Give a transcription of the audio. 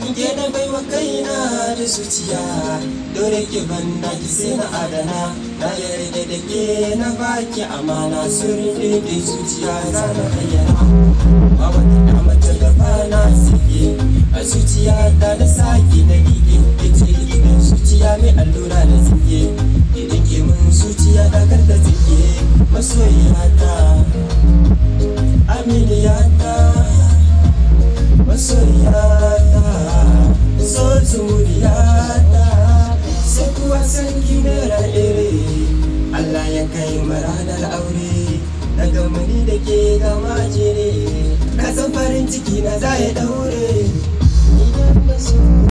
ke na baiwa kaina da zuciya dole ki banda ki sai na adana na yarda da ke na baki amana sirri da zuciya na na bayyana ba wata da mace gaba na sike a zuciya ta da saki na gige ita likitan zuciya mai allura da zike idan ke mun zuciya da kar da zike masoyiyata aminiyata masoyiyata so zuriyata sai kuwa san kimera ire Allah ya kai mu ranar aure daga mani da ke gama jere na san farin ciki na za ya daure